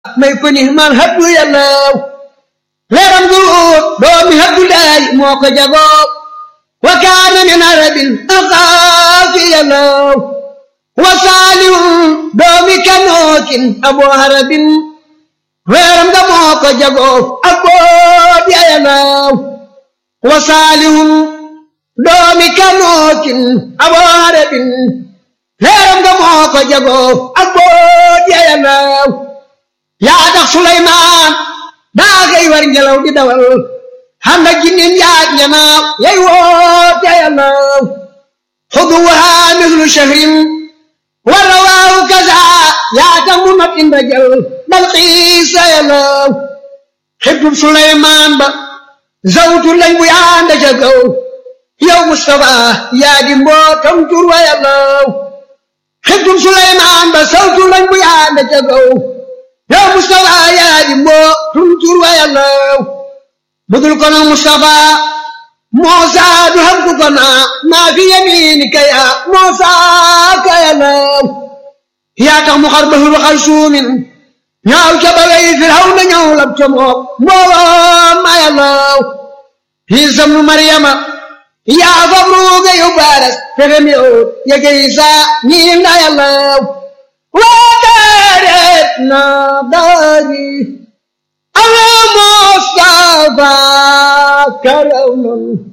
may ko ni man habdu yàllaw leeram gu doomi habdu laay moo ko jagoo wa kaana min arabin axaafi yàllaw wa saalihun doomi kanookin abo harabin weeram nga moo ko jagoo ak boot ya yàllaw wa saalihun doomi kanookin abo harabin weeram nga moo ko jagoo ak boot ya yàllaw yaa tax Suleymaan daa xëy war ngelaw di dawal xam na jinnin yaag ñanaaw yay woote yàllaw xuduwaha mislu shahrin wa rawaahu kaza yaa tax mu not inda jël bal xiisa yàllaw xibtub Suleymaan ba zawtu lañ bu yaanda ca gaw yow Mustafa yaa di mbootam tur wa yàllaw xibtub Suleymaan ba zawtu lañ bu yaanda ca gaw yow Mustafa yaa di mboo tuntur wa yàllaw budul kono Mustafa Muusa du xam ku kona maa fi yamiinika yaa Muusa ka yàllaw yaa tax mu xar bahru xar suumin ñaaw ca bagay Firawna ñëw lab ca mook mbooloo ma yàllaw Iisa nu Maryama yaa fab ruuga yu baaras fexem yow yege Iisa ñiil na yàllaw ودارتنا داري على مصطفى كرم